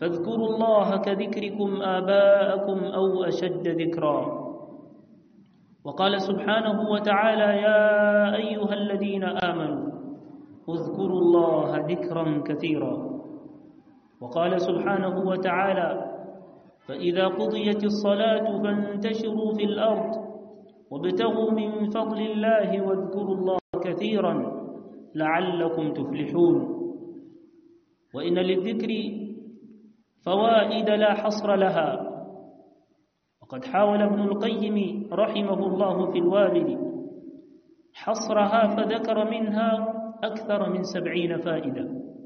فاذكروا الله كذكركم آباءكم أو أشد ذكرا وقال سبحانه وتعالى يا أيها الذين آمنوا اذكروا الله ذكرا كثيرا وقال سبحانه وتعالى فإذا قضيت الصلاة فانتشروا في الأرض وابتغوا من فضل الله واذكروا الله كثيرا لعلكم تفلحون وإن للذكر فوائد لا حصر لها وقد حاول ابن القيم رحمه الله في الوابل حصرها فذكر منها أكثر من سبعين فائدة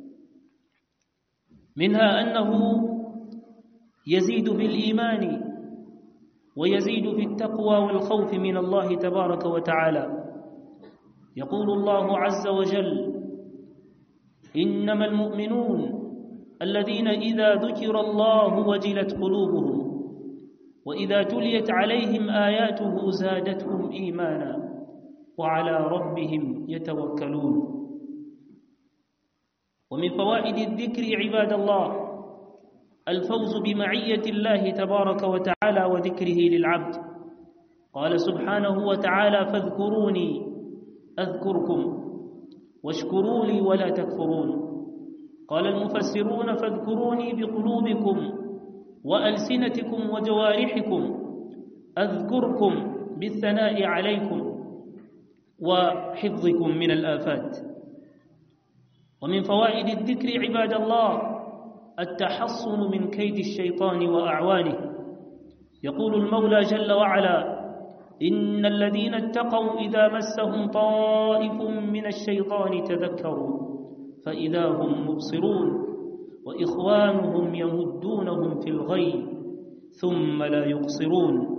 منها أنه يزيد بالإيمان ويزيد في التقوى والخوف من الله تبارك وتعالى يقول الله عز وجل إنما المؤمنون الذين إذا ذكر الله وجلت قلوبهم وإذا تليت عليهم آياته زادتهم إيمانا وعلى ربهم يتوكلون ومن فوائد الذكر عباد الله الفوز بمعية الله تبارك وتعالى وذكره للعبد قال سبحانه وتعالى فاذكروني أذكركم واشكروا لي ولا تكفرون قال المفسرون فاذكروني بقلوبكم وألسنتكم وجوارحكم أذكركم بالثناء عليكم وحفظكم من الآفات ومن فوائد الذكر عباد الله التحصن من كيد الشيطان وأعوانه يقول المولى جل وعلا إن الذين اتقوا إذا مسهم طائف من الشيطان تذكروا فإذا هم مبصرون وإخوانهم يمدونهم في الغي ثم لا يقصرون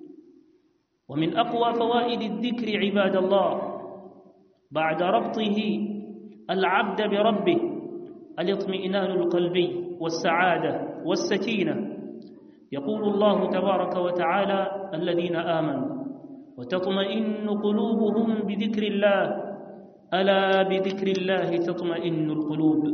ومن أقوى فوائد الذكر عباد الله بعد ربطه العبد بربه الاطمئنان القلبي والسعادة والسكينة يقول الله تبارك وتعالى الذين آمنوا وتطمئن قلوبهم بذكر الله ألا بذكر الله تطمئن القلوب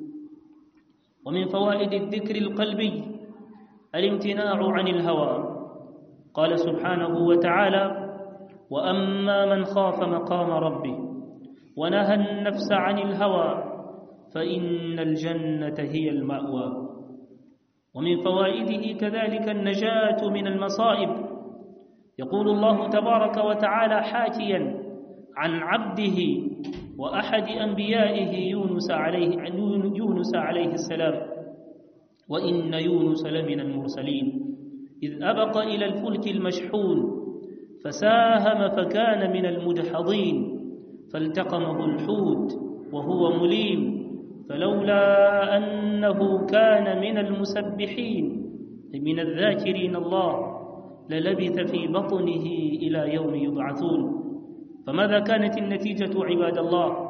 ومن فوائد الذكر القلبي الامتناع عن الهوى قال سبحانه وتعالى وأما من خاف مقام ربه ونهى النفس عن الهوى فإن الجنة هي المأوى ومن فوائده كذلك النجاة من المصائب يقول الله تبارك وتعالى حاكيا عن عبده وأحد أنبيائه يونس عليه يونس عليه السلام وإن يونس لمن المرسلين إذ أبق إلى الفلك المشحون فساهم فكان من المدحضين فالتقمه الحوت وهو مليم فلولا أنه كان من المسبحين من الذاكرين الله للبث في بطنه إلى يوم يبعثون فماذا كانت النتيجة عباد الله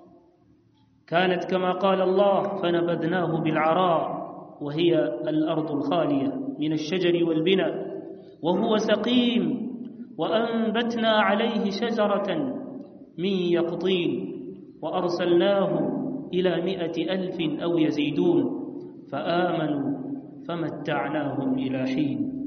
كانت كما قال الله فنبذناه بالعراء وهي الأرض الخالية من الشجر والبناء وهو سقيم وأنبتنا عليه شجرة من يقطين وأرسلناه إلى مئة ألف أو يزيدون فآمنوا فمتعناهم إلى حين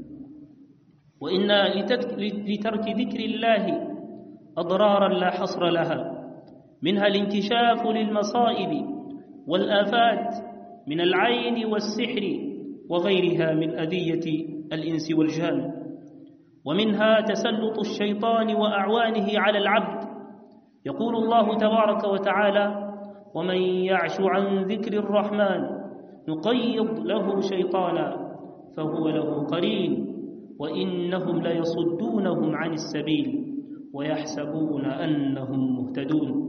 وإنا لترك ذكر الله أضرارا لا حصر لها منها الانكشاف للمصائب والآفات من العين والسحر وغيرها من أذية الإنس والجان ومنها تسلط الشيطان وأعوانه على العبد يقول الله تبارك وتعالى ومن يعش عن ذكر الرحمن نقيض له شيطانا فهو له قرين وإنهم ليصدونهم عن السبيل ويحسبون أنهم مهتدون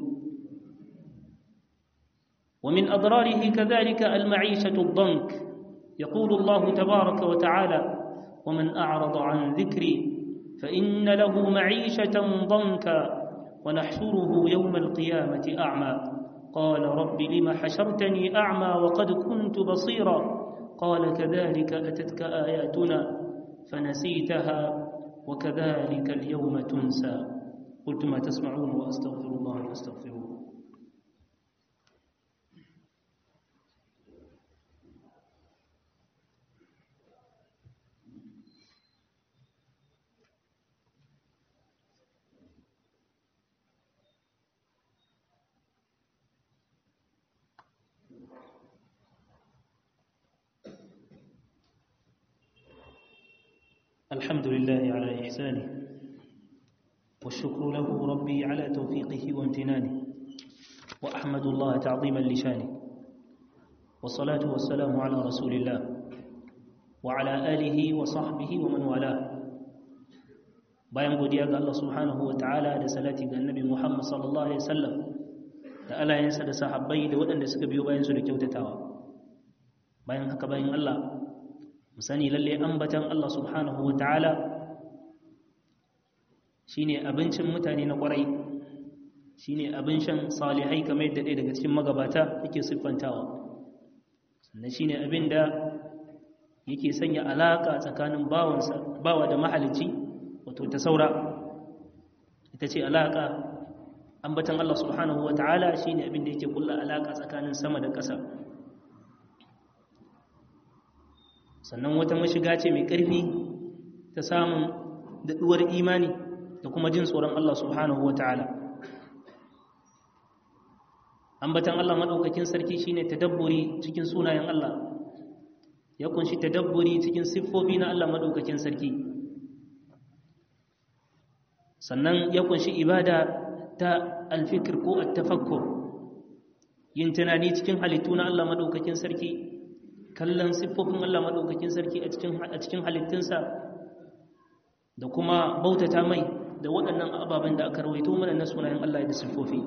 ومن أضراره كذلك المعيشة الضنك يقول الله تبارك وتعالى ومن أعرض عن ذكري فإن له معيشة ضنكا ونحشره يوم القيامة أعمى قال رب لم حشرتني أعمى وقد كنت بصيرا قال كذلك أتتك آياتنا فنسيتها وكذلك اليوم تنسى قلت ما تسمعون وأستغفر الله فاستغفروه الحمد لله على إحسانه والشكر له ربي على توفيقه وامتنانه وأحمد الله تعظيما لشانه والصلاة والسلام على رسول الله وعلى آله وصحبه ومن والاه bayan godiya ga Allah subhanahu wa ta'ala da salati ga annabi Muhammad sallallahu alaihi wasallam da alayensa da sahabbai da waɗanda suka biyo bayan su da kyautatawa bayan haka bayan Allah mu sani lalle ambatan Allah subhanahu wa ta'ala shine abincin mutane na ƙwarai shine abin shan salihai kamar yadda ɗaya daga cikin magabata yake siffantawa sannan shine abin da yake sanya alaka tsakanin bawansa bawa da mahalicci wato ta saura ita ce alaka ambatan Allah subhanahu wa ta'ala shine abin da yake kulla alaka tsakanin sama da ƙasa sannan wata mashiga ce mai ƙarfi ta samun daɗuwar imani da kuma jin tsoron Allah subhanahu wa ta'ala ambatan Allah maɗaukakin sarki shine tadabburi cikin sunayen Allah ya kunshi tadabburi cikin siffofi na Allah maɗaukakin sarki sannan ya kunshi ibada ta alfikir ko attafakkur yin tunani cikin halittu na Allah maɗaukakin sarki kallon siffofin Allah maɗaukakin sarki a cikin halittunsa da kuma bautata mai da waɗannan ababen da aka rawaito mana na sunayen Allah da siffofi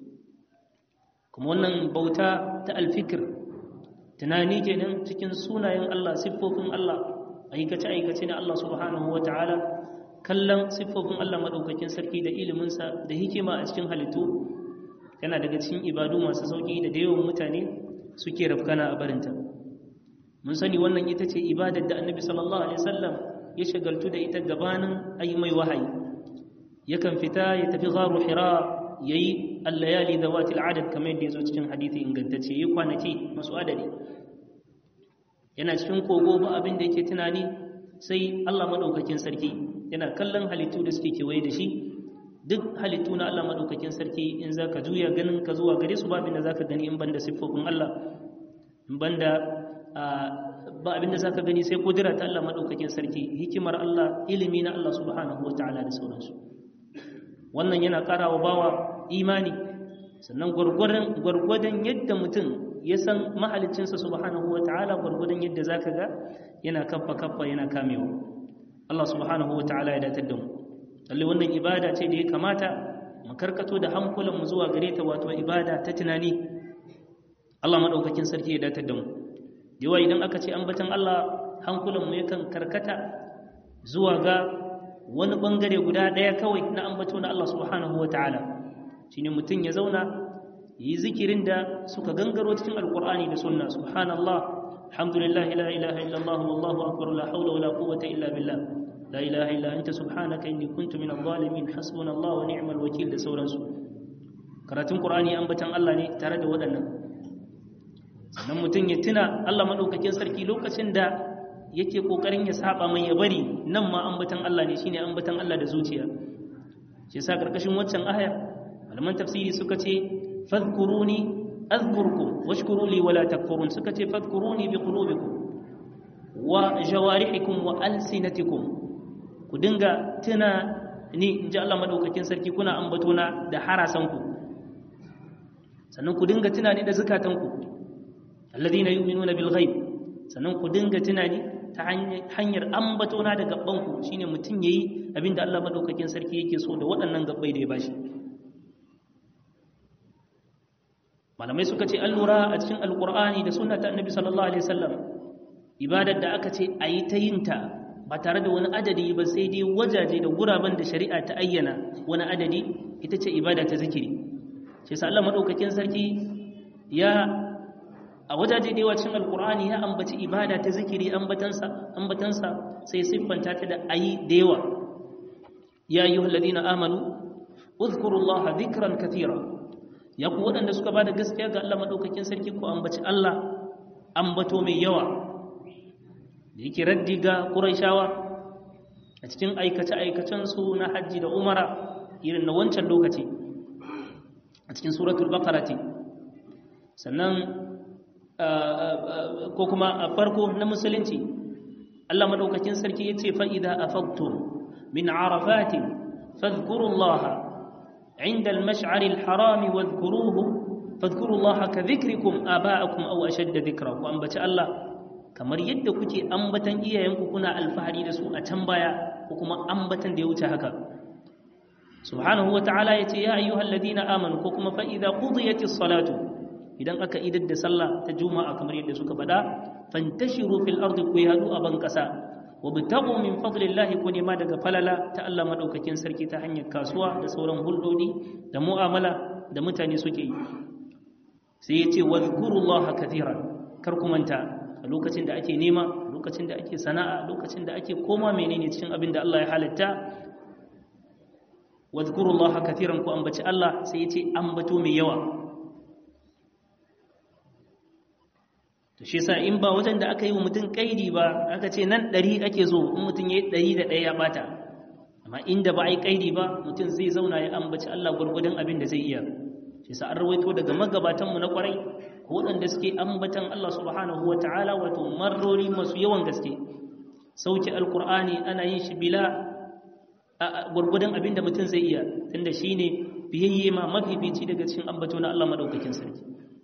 kuma wannan bauta ta alfikir tunani kenan cikin sunayen Allah siffofin Allah aikace-aikace na Allah subhanahu wa ta'ala kallon siffofin Allah maɗaukakin sarki da iliminsa da hikima a cikin halittu yana daga cikin ibadu masu sauƙi da da yawan mutane suke rafkana a barinta mun sani wannan ita ce ibadar da annabi sallallahu alaihi wasallam ya shagaltu da ita gabanin ayi mai wahayi yakan fita ya tafi gharu hira yayi al-layali dawati al-adad kamar yadda yazo cikin hadisi ingantacce yayi kwanaki masu adadi yana cikin kogo ba abin da yake tunani sai Allah madaukakin sarki yana kallon halittu da suke kewaye da shi duk halittu na Allah madaukakin sarki in zaka juya ganin ka zuwa gare su ba abin da zaka gani in banda siffofin Allah in banda ba abin da zaka gani sai kudura ta Allah madaukakin sarki hikimar Allah ilimi na Allah subhanahu wataala da sauransu wannan yana karawa bawa imani sannan gwargwadon gwargwadon yadda mutum ya san mahaliccinsa subhanahu wataala gwargwadon yadda zaka ga yana kaffa kaffa yana kamewa Allah subhanahu wataala ya datar da mu lalle wannan ibada ce da ya kamata mu karkato da hankulan mu zuwa gare ta wato ibada ta tunani Allah madaukakin sarki ya datar da mu yawa idan aka ce ambatan Allah hankulanmu yakan karkata zuwa ga wani bangare guda ɗaya kawai na ambato na Allah subhanahu wata'ala shine mutum ya zauna yi zikirin da suka gangaro cikin alkur'ani da sunna subhanallah alhamdulillah la ilaha illallah wallahu akbar la hawla wala quwwata illa billah la ilaha illa anta subhanaka inni kuntu minadh zalimin hasbunallahu wa ni'mal wakeel da sauransu karatun qur'ani ambatan Allah ne tare da waɗannan sannan mutum ya tuna Allah maɗaukakin sarki lokacin da yake ƙoƙarin ya saba mai ya bari nan ma ambatan Allah ne shine ambatan Allah da zuciya shi yasa karkashin waccan aya malaman tafsiri suka ce fadhkuruni azkurkum washkuru li wala takfurun suka ce fadhkuruni bi qulubikum wa jawarihikum wa alsinatikum ku dinga tuna ni inji Allah maɗaukakin sarki kuna ambatona da harasanku sannan ku dinga tunani da zukatanku alladhina yu'minuna bil ghaib sannan ku dinga tunani ta hanyar ambatona da gabbanku shine mutum yayi abinda Allah madaukakin sarki yake so da waɗannan gabbai da ya bashi malamai suka ce an lura a cikin alqur'ani da sunna ta annabi sallallahu alaihi wasallam ibadar da aka ce ayi ta yinta ba tare da wani adadi ba sai dai wajaje da guraben da shari'a ta ayyana wani adadi ita ce ibada ta zikiri shi yasa Allah madaukakin sarki ya a wajaje da yawa cikin alkur'ani ya ambaci ibada ta zikiri ambatansa ambatansa sai siffanta ta da ayi da yawa ya ayyuhal ladina amanu uzkurullaha dhikran katira ya ku waɗanda suka bada gaskiya ga Allah madaukakin sarki ku ambaci Allah ambato mai yawa da yake raddi ga Qurayshawa a cikin aikace aikacen su na hajji da umara irin na wancan lokaci a cikin suratul baqara sannan ko kuma a farko na musulunci Allah madaukakin sarki yace fa idza afaqtum min arafatin fadhkurullaha عند المشعر الحرام واذكروه فاذكروا الله كذكركم آباءكم أو أشد ذكرا وأنبت الله kamar yadda kuke ambatan iyayenku kuna alfahari da su a can baya ko kuma ambatan da ya wuce haka subhanahu wa ta'ala ya ce ya ayyuhal ladina amanu ko kuma fa idza qudiyatis salatu idan aka idar da sallah ta juma'a kamar yadda suka faɗa fantashiru fil ardi ku yadu a ban kasa wa bitagu min fadlillahi ku nema daga falala ta Allah madaukakin sarki ta hanyar kasuwa da sauran hulɗodi da mu'amala da mutane suke yi sai ya ce wadhkurullaha kathiran kar ku manta a lokacin da ake nema lokacin da ake sana'a lokacin da ake koma menene cikin abin da Allah ya halitta wadhkurullaha kathiran ku ambaci Allah sai ya ce ambato mai yawa to shi yasa in ba wajen da aka yi wa mutum kaidi ba aka ce nan ɗari ake zo in mutum ya yi ɗari da ɗaya ya bata amma inda ba a yi kaidi ba mutum zai zauna ya ambaci Allah gwargwadon abin da zai iya shi yasa an rawaito daga magabatanmu na kwarai waɗanda suke ambatan Allah subhanahu wa ta'ala wato marrori masu yawan gaske sauke alkur'ani ana yin shi bila gwargwadon abin da mutum zai iya tunda shine biyayye ma mafifici daga cikin ambato na Allah madaukakin sarki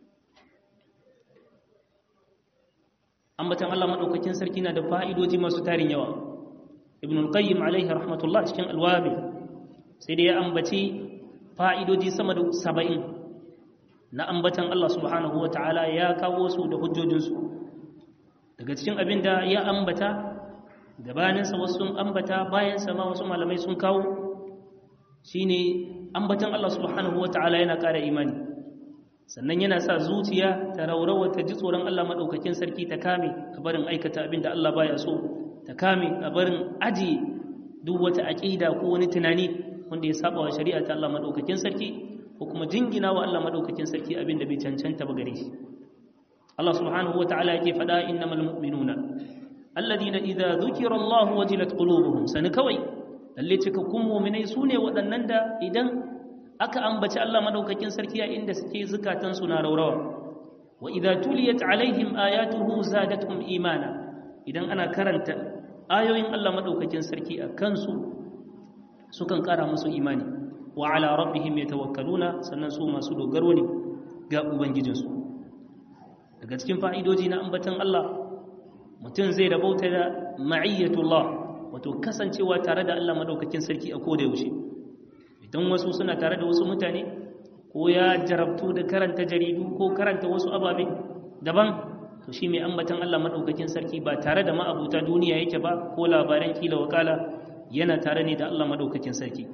ambatan Allah madaukakin sarki na da fa'idoji masu tarin yawa ibn al-qayyim alaihi rahmatullah cikin alwabi sai da ya ambaci fa'idoji sama da saba'in na ambatan Allah subhanahu wa ta'ala ya kawo su da hujjojinsu daga cikin abin da ya ambata gabaninsa wasu sun ambata bayansa ma wasu malamai sun kawo shine ambatan Allah subhanahu wa ta'ala yana ƙara imani sannan yana sa zuciya ta raurawa ta ji tsoron Allah maɗaukakin sarki ta kame a barin aikata abin da Allah baya so ta kame a barin aji duk wata aƙida ko wani tunani wanda ya saba wa shari'a ta Allah maɗaukakin sarki ko kuma jingina wa Allah maɗaukakin sarki abin da bai cancanta ba gare shi Allah subhanahu wa ta'ala yake faɗa innamal mu'minuna alladhina idza dhukira Allah wajilat qulubuhum sani kawai lalle cikakkun mu'minai sune waɗannan da idan aka ambaci Allah madaukakin sarki a inda suke zukatansu na raurawa wa idza tuliyat alaihim ayatuhu zadatuhum imana idan ana karanta ayoyin Allah madaukakin sarki a kansu sukan kara musu imani wa ala rabbihim yatawakkaluna sannan su masu dogaro ne ga ubangijinsu daga cikin fa'idoji na ambatan Allah mutum zai rabauta da ma'iyyatullah wato kasancewa tare da Allah madaukakin sarki a koda yaushe idan wasu suna tare da wasu mutane ko ya jarabtu da karanta jaridu ko karanta wasu ababe daban to shi mai ambatan Allah madaukakin sarki ba tare da ma'abuta duniya yake ba ko labaran kila wakala yana tare ne da Allah madaukakin sarki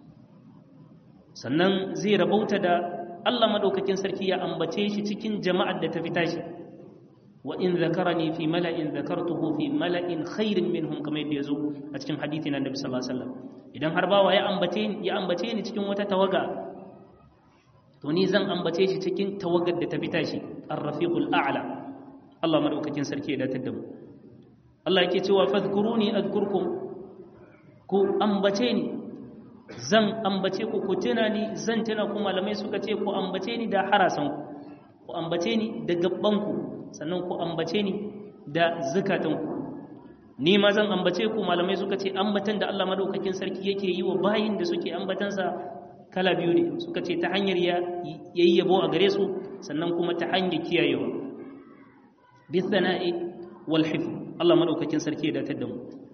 sannan zai rabauta da Allah madaukakin sarki ya ambace shi cikin jama'ar da ta fita shi wa in zakarani fi mala'in zakartuhu fi mala'in khairin minhum kamar yadda yazo a cikin hadisi na Annabi sallallahu alaihi wasallam idan har bawa ya ambace ya ambace ni cikin wata tawaga to ni zan ambace shi cikin tawagar da ta fita shi ar-rafiqul a'la Allah madaukakin sarki ya datar da mu Allah yake cewa fadhkuruni adhkurkum ku ambace ni zan ambace ku ku tuna ni zan tuna ku malamai suka ce ku ambace ni da harasan ku ku ambace ni da gabban ku sannan ku ambace ni da zakatan ku ni ma zan ambace ku malamai suka ce ambatan da Allah madaukakin sarki yake yi wa bayin da suke ambatansa kala biyu ne suka ce ta hanyar ya yi yabo a gare su sannan kuma ta hanyar kiyayewa bi thana'i wal hifz Allah madaukakin sarki ya datar da mu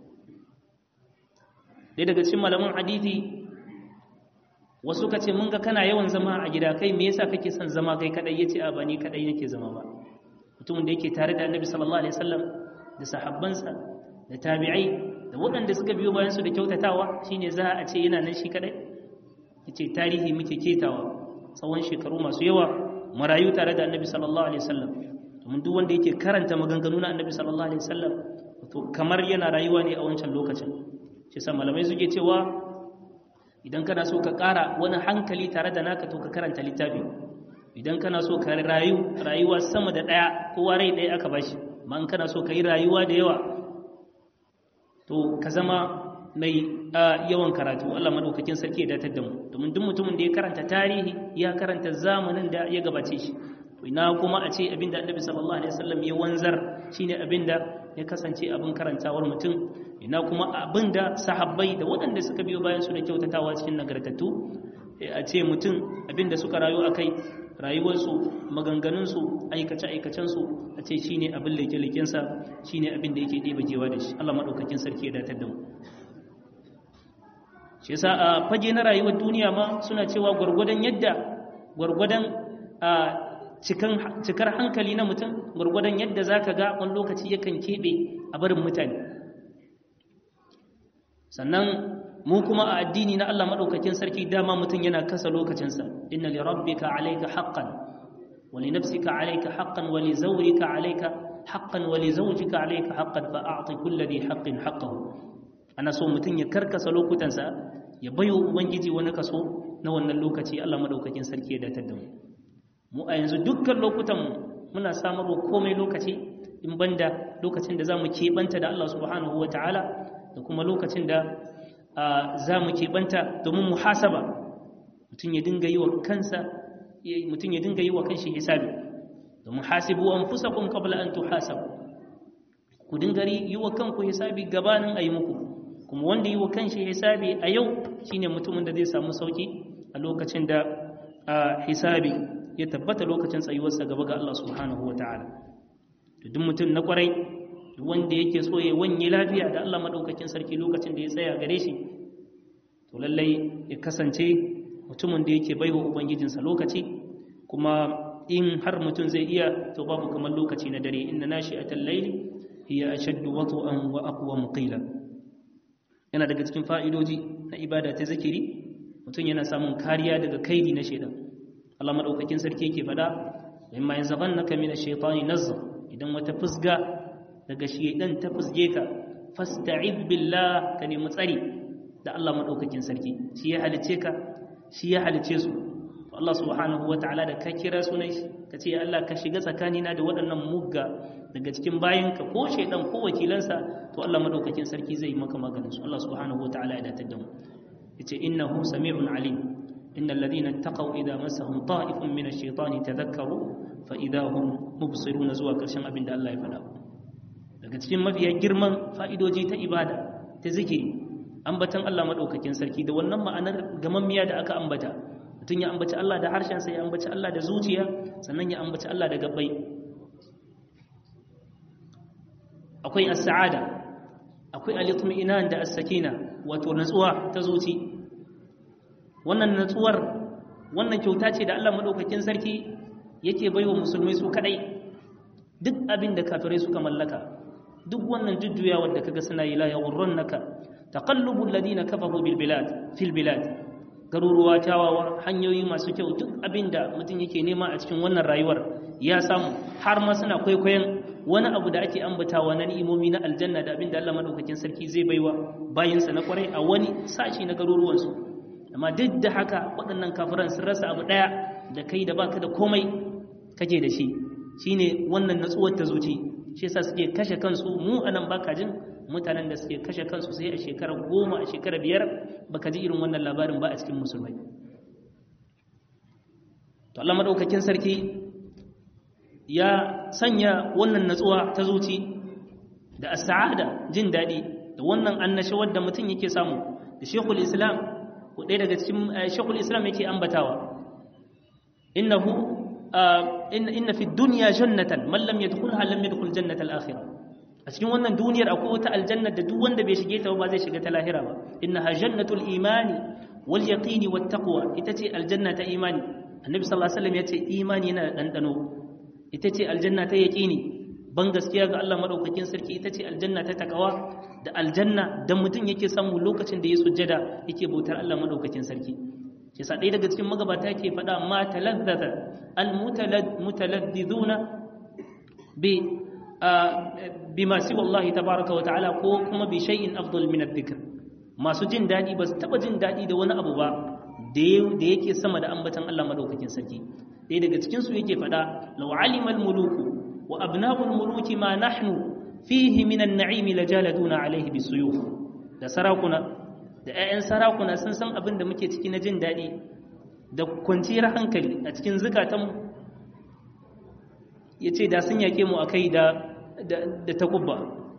dai daga cikin malaman hadisi wasu ka ce mun ga kana yawan zama a gida kai me yasa kake son zama kai kadai yace a ba ni kadai nake zama ba mutumin da yake tare da Annabi sallallahu alaihi wasallam da sahabbansa da tabi'ai da waɗanda suka biyo bayan su da kyautatawa shine za a ce yana nan shi kadai yace tarihi muke ketawa tsawon shekaru masu yawa marayu tare da Annabi sallallahu alaihi wasallam domin duk wanda yake karanta maganganu na Annabi sallallahu alaihi wasallam to kamar yana rayuwa ne a wancan lokacin shi sa malamai suke cewa idan kana so ka ƙara wani hankali tare da naka to ka karanta littafi idan kana so ka rayu rayuwa sama da ɗaya kowa rai ɗaya aka bashi amma in kana so ka yi rayuwa da yawa to ka zama mai yawan karatu Allah madaukakin sarki ya datar da mu domin duk mutumin da ya karanta tarihi ya karanta zamanin da ya gabace shi to ina kuma a ce abinda Annabi sallallahu alaihi wasallam ya wanzar shine abinda ya kasance abin karantawar mutum ina kuma abin da sahabbai da waɗanda suka biyo bayan su da kyautatawa cikin nagartattu a ce mutum abin da suka rayu a kai rayuwarsu maganganunsu aikace-aikacensu a ce shi ne abin leke-lekensa shi ne abin da yake ɗeba jewa da shi Allah maɗaukakin sarki ya datar da mu shi yasa a fage na rayuwar duniya ma suna cewa gwargwadon yadda gwargwadon a cikar hankali na mutum gwargwadon yadda za ka ga wani lokaci yakan keɓe a barin mutane sannan mu kuma a addini na Allah maɗaukakin sarki dama mutum yana kasa lokacinsa inna li rabbika alayka haqqan wa li nafsika alayka haqqan wa li zawrika alayka haqqan wa li zawjika alayka haqqan fa a'ti kulli dhi haqqin haqqahu ana so mutum ya karkasa lokutansa ya bayo ubangiji wani kaso na wannan lokaci Allah maɗaukakin sarki ya datar da mu mu a yanzu dukkan lokutan muna samarwa komai lokaci in banda lokacin da za mu keɓanta da Allah subhanahu wa ta'ala da kuma lokacin da za mu keɓanta domin muhasaba mutum ya dinga yi wa kansa mutum ya dinga yi wa kanshi hisabi domin hasibu an fusa kun kabla an tuhasabu ku dinga yi wa kanku hisabi gabanin a yi muku kuma wanda yi wa kanshi hisabi a yau shine mutumin da zai samu sauki a lokacin da hisabi ya tabbata lokacin tsayuwarsa gaba ga Allah subhanahu wa ta'ala duk mutum na kwarai wanda yake so ya wanye lafiya da Allah madaukakin sarki lokacin da ya tsaya gare shi to lallai ya kasance mutumin da yake baiwa ubangijinsa lokaci kuma in har mutum zai iya to babu kamar lokaci na dare inna nashi'atal layli hiya ashaddu wat'an wa aqwa qila yana daga cikin fa'idoji na ibada ta zikiri mutum yana samun kariya daga kaidi na shaidan Allah madaukakin sarki yake faɗa imma yanzaghannaka min ash-shaytani nazgh idan wata fusga daga shaidan ta fusge ka fasta'id billah ka nemi tsari da Allah madaukakin sarki shi ya halice ka shi ya halice su to Allah subhanahu wataala da ka kira sunan shi ka ce Allah ka shiga tsakanina da waɗannan mugga daga cikin bayanka ko shaidan ko wakilansa to Allah madaukakin sarki zai maka maganin su Allah subhanahu wataala ya datar da mu yace innahu sami'un alim innal ladina taqaw idza massahum ta'ifun min ash-shaytani tadhakkaru fa idza hum mubsirun zuwa karshen abin da Allah ya faɗa daga cikin mafiya girman fa'idoji ta ibada ta zikiri ambatan Allah madaukakin sarki da wannan ma'anar gamammiya da aka ambata mutum ya ambaci Allah da harshensa ya ambaci Allah da zuciya sannan ya ambaci Allah da gabbai akwai as-sa'ada akwai al-itmi'inan da as-sakina wato natsuwa ta zuci wannan natsuwar wannan kyauta ce da Allah madaukakin sarki yake baiwa musulmai su kadai duk abin da kafirai suka mallaka duk wannan jujjuyawa da kaga suna yi la yaghurrunka taqallubul ladina kafaru bil bilad fil bilad garuruwa kyawawa hanyoyi masu kyau duk abin da mutum yake nema a cikin wannan rayuwar ya samu har ma suna kwaikwayon wani abu da ake ambatawa na ni'imomi na aljanna da abin da Allah madaukakin sarki zai baiwa bayinsa na kwarai a wani sashi na garuruwansu amma duk da haka waɗannan kafiran sun rasa abu ɗaya da kai da baka da komai kake da shi shine wannan natsuwar ta zuci shi yasa suke kashe kansu mu anan baka jin mutanen da suke kashe kansu sai a shekara goma a shekara biyar baka ji irin wannan labarin ba a cikin musulmai to Allah madaukakin sarki ya sanya wannan natsuwa ta zuci da as-sa'ada jin daɗi da wannan annashawar da mutum yake samu da Sheikhul Islam ko ɗaya daga cikin Sheikhul Islam yake ambatawa innahu inna fi dunya jannatan man lam yadkhulha lam yadkhul jannatal akhirah a cikin wannan duniyar akwai wata aljanna da duk wanda bai shige ta ba zai shiga ta lahira ba innaha jannatul imani wal yaqini wat taqwa ita ce aljanna ta imani annabi sallallahu alaihi wasallam ya ce imani yana da dandano ita ce aljanna ta yaqini ban gaskiya ga Allah madaukakin sarki ita ce aljanna ta takawa da aljanna da mutum yake samu lokacin da ya sujjada yake bautar Allah madaukakin sarki shi sa ɗaya daga cikin magabata yake faɗa ma talazzata almutaladdiduna bi bima siwa Allah tabaraka wa ta'ala ko kuma bi shay'in afdal min adh-dhikr masu jin dadi ba su taba jin dadi da wani abu ba da yake sama da ambatan Allah madaukakin sarki ɗaya daga cikin su yake faɗa law alima al-muluku wa abna'ul muluki ma nahnu fihi min an-na'im lajaladuna alayhi bisuyuf da sarakuna da 'ya'yan sarakuna sun san abin da muke ciki na jin daɗi da kwanciyar hankali a cikin zukatanmu ya ce da sun yake mu a kai da takubba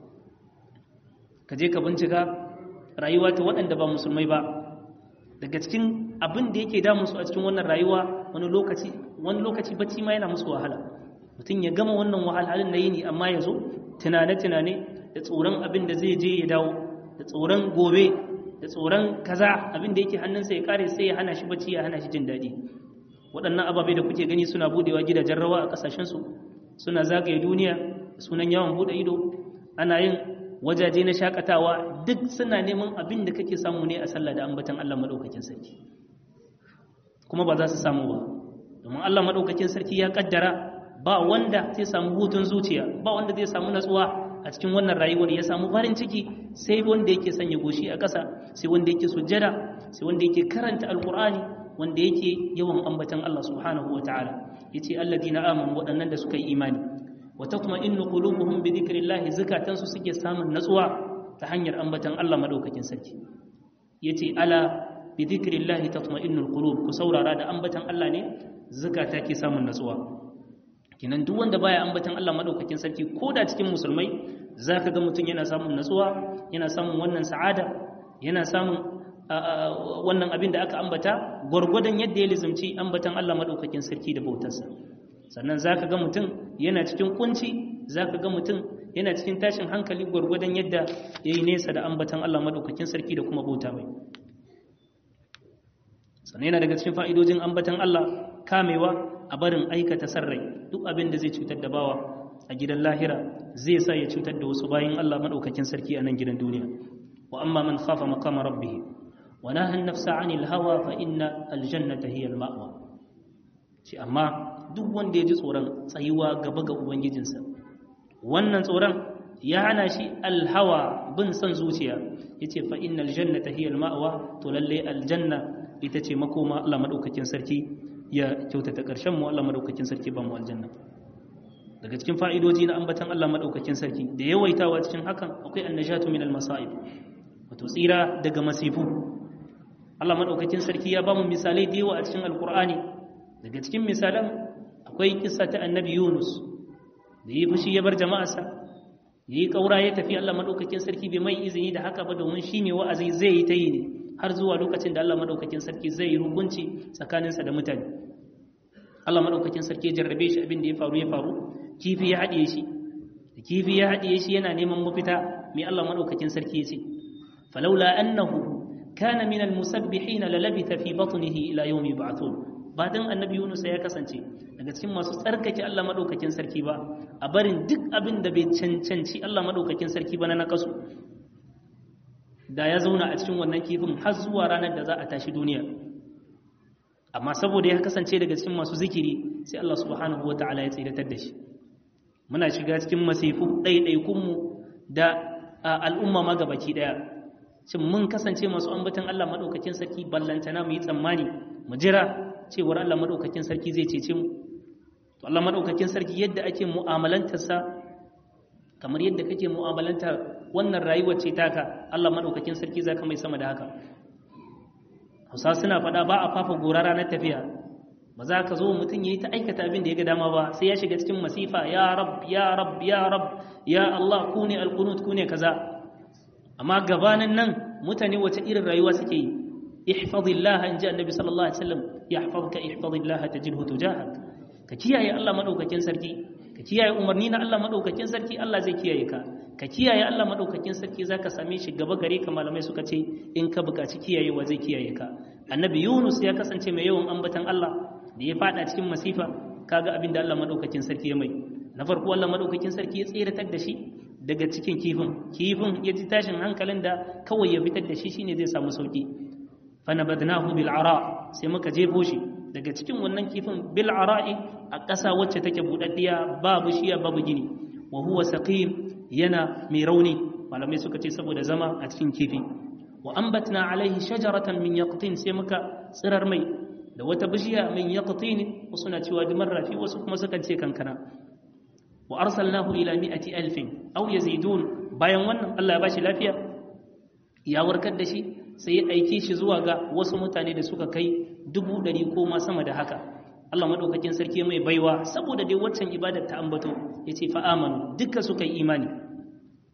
ka je ka bincika rayuwa ta waɗanda ba musulmai ba daga cikin abin da yake damu su a cikin wannan rayuwa wani lokaci wani lokaci bacci ma yana musu wahala mutum ya gama wannan wahalhalun na yini amma ya zo tunane-tunane da tsoron abin da zai je ya dawo da tsoron gobe da tsoron kaza abin da yake hannunsa ya kare sai ya hana shi bacci ya hana shi jin daɗi waɗannan ababe da kuke gani suna budewa gidajen rawa a ƙasashensu suna zagaye duniya sunan yawan buɗe ido ana yin wajaje na shakatawa duk suna neman abin da kake samu ne a sallah da ambatan Allah madaukakin sarki kuma ba za su samu ba domin Allah madaukakin sarki ya kaddara ba wanda zai samu hutun zuciya ba wanda zai samu natsuwa a cikin wannan rayuwar ya samu farin ciki sai wanda yake sanya goshi a ƙasa sai wanda yake sujjada sai wanda yake karanta alqur'ani wanda yake yawan ambatan Allah subhanahu wataala yace alladina amanu waɗannan da suka yi imani wa tatma'innu qulubuhum bi dhikrillah zakatansu suke samun natsuwa ta hanyar ambatan Allah madaukakin sarki yace ala bi dhikrillah tatma'innul qulub ku saurara da ambatan Allah ne zakata ke samun natsuwa kinan duk wanda baya ambatan Allah madaukakin sarki ko da cikin musulmai zaka ga mutum yana samun natsuwa yana samun wannan sa'ada yana samun wannan abin da aka ambata gwargwadon yadda ya lizumci ambatan Allah madaukakin sarki da bautarsa sannan za ka ga mutum yana cikin kunci za ka ga mutum yana cikin tashin hankali gwargwadon yadda ya yi nesa da ambatan Allah maɗaukakin sarki da kuma bauta mai sannan yana daga cikin fa'idojin ambatan Allah kamewa a barin aikata sarrai duk abin da zai cutar da bawa a gidan lahira zai sa ya cutar da wasu bayan Allah maɗaukakin sarki a nan gidan duniya wa amma man khafa maqama rabbih wa nahan nafsa 'anil hawa fa inna aljannata hiya al-ma'wa shi amma duk wanda ya ji tsoron tsayuwa gaba ga ubangijinsa wannan tsoron ya hana shi alhawa bin son zuciya ya ce fa innal jannata hiya ma'awa to lalle aljanna ita ce makoma Allah madaukakin sarki ya kyautata karshen mu Allah madaukakin sarki ba mu aljanna daga cikin fa'idoji na ambatan Allah madaukakin sarki da yawaitawa cikin hakan akwai annajatu min almasa'ib wato tsira daga masifu Allah madaukakin sarki ya ba mu misalai da yawa a cikin alqur'ani daga cikin misalan akwai kissa ta annabi yunus da yi fushi ya bar jama'arsa ya yi ƙaura ya tafi allah maɗaukakin sarki bai mai izini da haka ba domin shi ne wa'azi zai yi ta yi ne har zuwa lokacin da allah maɗaukakin sarki zai yi hukunci tsakaninsa da mutane allah maɗaukakin sarki ya jarrabe shi abin da ya faru ya faru kifi ya haɗiye shi da kifi ya haɗiye shi yana neman mafita mai allah maɗaukakin sarki ya ce falaula annahu kana min al-musabbihin la labitha fi batnihi ila yawmi yub'athun ba dan annabi Yunus ya kasance daga cikin masu tsarkake Allah madaukakin sarki ba a barin duk abin da bai cancanci Allah madaukakin sarki ba na nakasu da ya zauna a cikin wannan kifin har zuwa ranar da za a tashi duniya amma saboda ya kasance daga cikin masu zikiri sai Allah subhanahu wataala ya tsiratar da shi muna shiga cikin masifu ɗaiɗaikunmu da al'umma ma gabaki ɗaya shin mun kasance masu ambatan Allah madaukakin sarki ballantana mu yi tsammani mu jira cewar Allah madaukakin sarki zai cece mu to Allah madaukakin sarki yadda ake mu'amalantar sa kamar yadda kake mu'amalanta wannan rayuwar ce taka Allah madaukakin sarki zaka mai sama da haka Hausa suna faɗa ba a fafa gora ranar tafiya ba za ka zo mutum yayi ta aikata abin da ya ga dama ba sai ya shiga cikin masifa ya rab ya rab ya rab ya Allah ku ne alqunut ku ne kaza amma gabanin nan mutane wace irin rayuwa suke yi ihfazillah in ji annabi sallallahu alaihi wasallam yahfazka ihfazillah tajidhu tujahak ka kiyaye Allah madaukakin sarki ka kiyaye umarni na Allah madaukakin sarki Allah zai kiyaye ka ka kiyaye Allah madaukakin sarki zaka same shi gaba gare ka malamai suka ce in ka buƙaci kiyayewa zai kiyaye ka annabi Yunus ya kasance mai yawan ambatan Allah da ya fada cikin masifa kaga abin da Allah madaukakin sarki ya mai na farko Allah madaukakin sarki ya tseratar da shi daga cikin kifin kifin ya ji tashin hankalin da kawai ya fitar da shi shine zai samu sauki fanabadnahu bil ara sai muka jefo shi daga cikin wannan kifin bil ara'i a ƙasa wacce take budaddiya babu shiya babu gini wa huwa saqim yana mai rauni malamai suka ce saboda zama a cikin kifi wa ambatna alaihi shajaratan min yaqtin sai muka tsirar mai da wata bishiya min yaqtin wasu na cewa dumar rafi wasu kuma sukan ce kankana wa arsalnahu ila mi'ati alfin aw yazidun bayan wannan Allah ya bashi lafiya ya warkar da shi sai ya aike shi zuwa ga wasu mutane da suka kai dubu ɗari ko ma sama da haka Allah maɗaukakin sarki mai baiwa saboda dai waccan ibadar ta ambato ya ce fa'amanu duka suka yi imani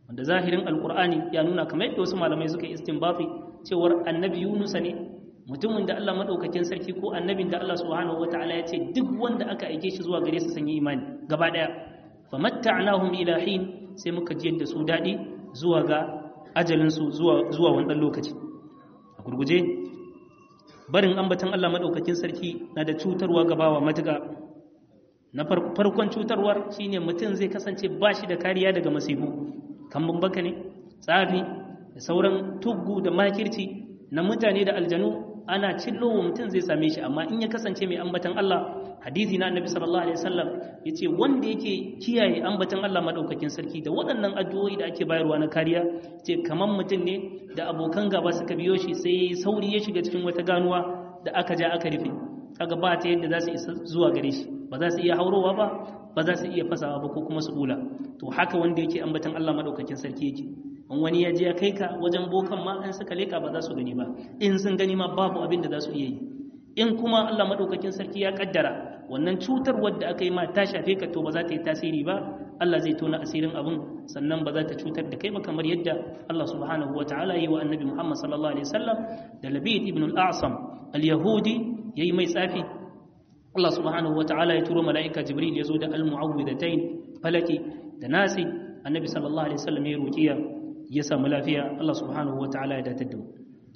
wanda zahirin alkur'ani ya nuna kamar yadda wasu malamai suka yi istinbati cewar annabi Yunus ne mutumin da Allah madaukakin sarki ko annabin da Allah subhanahu wataala ya ce duk wanda aka aike shi zuwa gare su sun yi imani gaba daya famatta'nahum ila hin sai muka jiyar da su dadi zuwa ga ajalin su zuwa zuwa wani lokaci a gurguje barin ambatan Allah madaukakin sarki na da cutarwa ga bawa matuka na farkon cutarwar shine mutum zai kasance ba shi da kariya daga masifu kan baka ne tsafi da sauran tuggu da makirci na mutane da aljanu ana cillowa mutum zai same shi amma in ya kasance mai ambatan Allah hadisi na annabi sallallahu alaihi wasallam yace wanda yake kiyaye ambatan Allah madaukakin sarki da waɗannan addu'o'i da ake bayarwa na kariya yace kaman mutum ne da abokan gaba suka biyo shi sai sauri ya shiga cikin wata ganuwa da aka ja aka rufe kaga ba ta yadda za su isa zuwa gare shi ba za su iya haurowa ba ba za su iya fasawa ba ko kuma su bula to haka wanda yake ambatan Allah madaukakin sarki yake in wani ya je ya kai ka wajen bokan ma in suka leka ba za su gani ba in sun gani ma babu abin da za su iya yi in kuma Allah madaukakin sarki ya kaddara wannan cutar wadda aka yi ma ta shafe ka to ba za ta yi tasiri ba Allah zai tona asirin abin sannan ba za ta cutar da kai ba kamar yadda Allah subhanahu wa ta'ala yi wa annabi Muhammad sallallahu alaihi wasallam da Labid ibn al-A'sam al-Yahudi yayi mai tsafi Allah subhanahu wa ta'ala ya turo mala'ika Jibril ya zo da al-mu'awwidatayn falaki da nasi annabi sallallahu alaihi wasallam ya ruqiya ya samu lafiya Allah subhanahu wa ta'ala ya datar da mu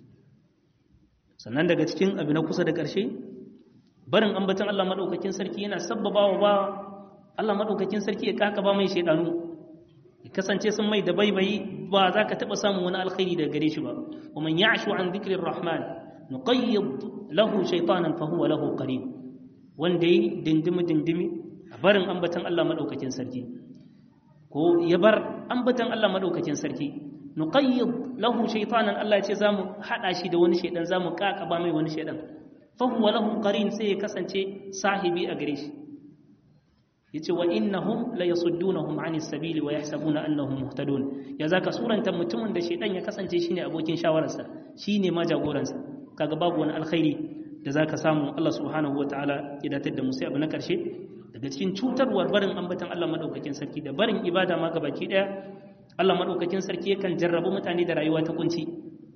sannan daga cikin abu na kusa da ƙarshe barin ambatan Allah madaukakin sarki yana sabbaba wa ba Allah madaukakin sarki ya kaka ba mai shaidanu ya kasance sun mai da baibayi ba za ka taɓa samun wani alkhairi daga gare shi ba wa man ya'shu an dhikrir rahman nuqayyid lahu shaytanan fa huwa lahu qarin wanda yi dindimi dindimi a barin ambatan Allah madaukakin sarki ko ya bar ambatan Allah madaukakin sarki nuqayyid lahu shaytanan Allah ya ce zamu hada shi da wani shaydan zamu kakaba mai wani shaydan fa huwa lahu qarin sai ya kasance sahibi a gare shi yace wa innahum la yasuddunahum anis sabili wa yahsabuna annahum muhtadun ya zaka suranta mutumin da shaydan ya kasance shine abokin shawararsa shine ma jagoransa kaga babu wani alkhairi da zaka samu Allah subhanahu wataala ya datar da mu sai abu na karshe daga cikin cutarwar barin ambatan Allah madaukakin sarki da barin ibada ma gabaki daya Allah maɗaukakin sarki yakan jarrabu mutane da rayuwa ta kunci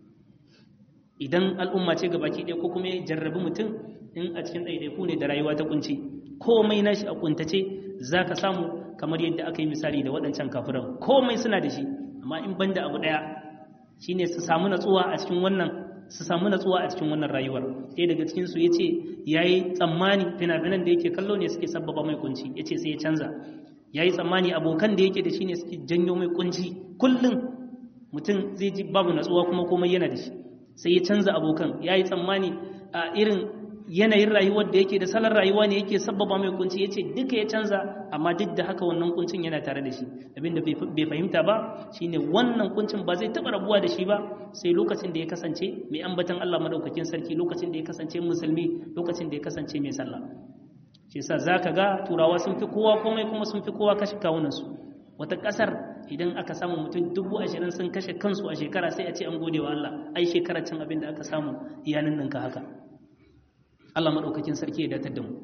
idan al'umma ce ga baki ɗaya ko kuma ya jarrabi mutum in a cikin ɗaiɗaiku ne da rayuwa ta kunci komai nashi a kuntace za ka samu kamar yadda aka yi misali da waɗancan kafiran komai suna da shi amma in ban da abu ɗaya shine su samu natsuwa a cikin wannan su samu natsuwa a cikin wannan rayuwar ɗaya daga cikin su yace yayi tsammani fina-finan da yake kallo ne suke sabbaba mai kunci yace sai ya canza ya yi tsammani abokan da yake da shi ne suke janyo mai kunci kullum mutum zai ji babu natsuwa kuma komai yana da shi sai ya canza abokan ya yi tsammani a irin yanayin rayuwar da yake da salon rayuwa ne yake sabbaba mai kunci ya ce duka ya canza amma duk da haka wannan kuncin yana tare da shi abinda bai fahimta ba shine wannan kuncin ba zai taɓa rabuwa da shi ba sai lokacin da ya kasance mai ambatan Allah madaukakin sarki lokacin da ya kasance musulmi lokacin da ya kasance mai sallah shi yasa zaka ga turawa sun fi kowa komai kuma sun fi kowa kashe kawunansu wata kasar idan aka samu mutum dubu ashirin sun kashe kansu a shekara sai a ce an gode wa Allah ai shekarar cin abin da aka samu iyanin nan ka haka Allah madaukakin sarki ya datar da mu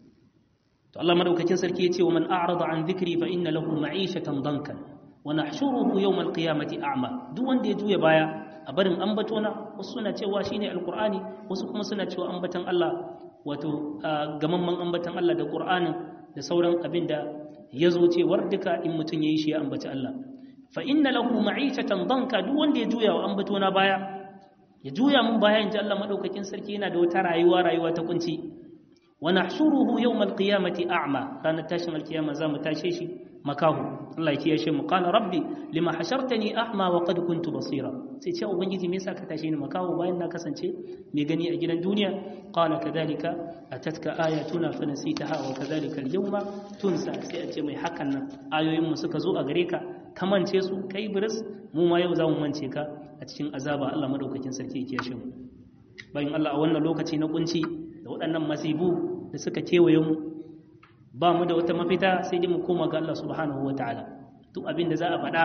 to Allah madaukakin sarki ya ce wa man a'rada an dhikri fa inna lahu ma'ishatan dankan wa nahshuruhu yawm al-qiyamati a'ma duk wanda ya juya baya a barin ambatona wasu suna cewa shine alqur'ani wasu kuma suna cewa ambatan Allah wato gamamman ambatan Allah da Qur'anin da sauran abin da ya zo cewar duka in mutum ya yi shi ya ambaci Allah fa inna lahu ma'ishatan danka duk wanda ya juya wa ambato na baya ya juya mun baya inji Allah madaukakin sarki yana da wata rayuwa rayuwa ta kunci wa nahshuruhu yawmal qiyamati a'ma ranar tashin alkiyama za mu tashe shi makahu Allah ya kiyashe mu qala rabbi lima hashartani a'ma wa qad kuntu basira sai ce ubangiji me yasa ka tashe ni makahu bayan na kasance mai gani a gidan duniya qala kadhalika atatka ayatuna fa nasitaha wa kadhalika al-yawma tunsa sai a ce mai hakan nan ayoyin mu suka zo a gare ka ka mance su kai biris mu ma yau za mu mance ka a cikin azaba Allah madaukakin sarki ya kiyashe mu bayan Allah a wannan lokaci na kunci da waɗannan masibu da suka kewaye mu ba mu da wata mafita sai dai mu koma ga Allah subhanahu wataala duk abin da za a faɗa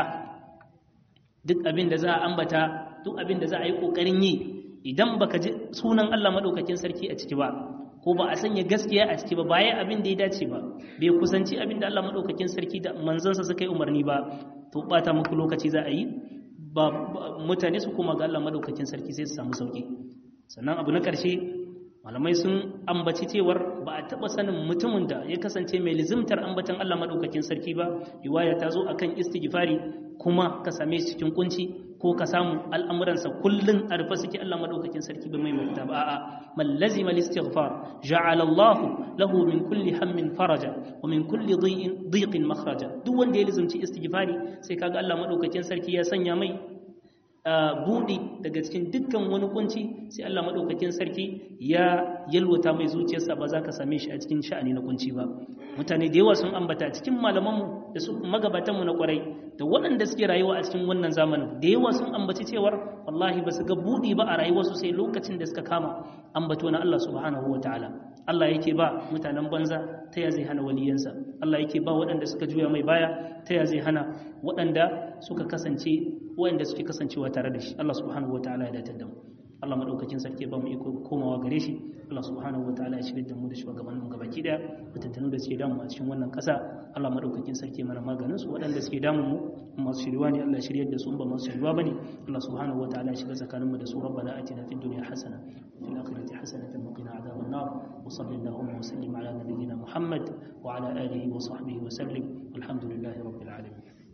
duk abin da za a ambata duk abin da za a yi ƙoƙarin yi idan baka ji sunan Allah madaukakin sarki a ciki ba ko ba a sanya gaskiya a ciki ba bayan abin da ya dace ba bai kusanci abin da Allah madaukakin sarki da manzansa suka yi umarni ba to bata muku lokaci za a yi ba mutane su koma ga Allah madaukakin sarki sai su samu sauki sannan abu na ƙarshe malamai sun ambaci cewar ba a taɓa sanin mutumin da ya kasance mai lizimtar ambatan Allah madaukakin sarki ba riwaya ta zo akan istighfari kuma ka same shi cikin kunci ko ka samu al'amuransa kullum a rufe suke Allah madaukakin sarki ba mai mafita ba a'a man lazima al-istighfar ja'ala Allah lahu min kulli hammin faraja wa min kulli dhiqin makhraja duk wanda ya lizimci istighfari sai kaga Allah madaukakin sarki ya sanya mai buɗi daga cikin dukkan wani kunci sai Allah maɗaukakin sarki ya yalwata mai zuciyarsa ba za ka same shi a cikin sha'ani na kunci ba mutane da yawa sun ambata cikin malamanmu da su magabatanmu na kwarai da waɗanda suke rayuwa a cikin wannan zamanin da yawa sun ambaci cewar wallahi ba su ga buɗi ba a rayuwarsu sai lokacin da suka kama ambato na Allah subhanahu wa ta'ala Allah yake ba mutanen banza ta ya zai hana waliyansa Allah yake ba waɗanda suka juya mai baya ta ya zai hana waɗanda suka kasance waɗanda suke kasancewa tare da shi Allah subhanahu wa ta'ala ya datar da mu Allah madaukakin sarki ba mu iko komawa gare shi Allah subhanahu wa ta'ala ya shirya da mu da shugabannin mu gabaki daya mutuntunu da suke damu a cikin wannan ƙasa Allah madaukakin sarki mana maganin su waɗanda suke damun mu masu shiriwa ne Allah shiryar da su ba masu shiriwa bane Allah subhanahu wa ta'ala ya shiga tsakanin mu da su rabbana atina fid dunya hasana wa fil akhirati hasanatan wa qina adhaban nar wa sallallahu wa sallim ala nabiyyina Muhammad wa ala alihi wa sahbihi wa sallim alhamdulillahi rabbil alamin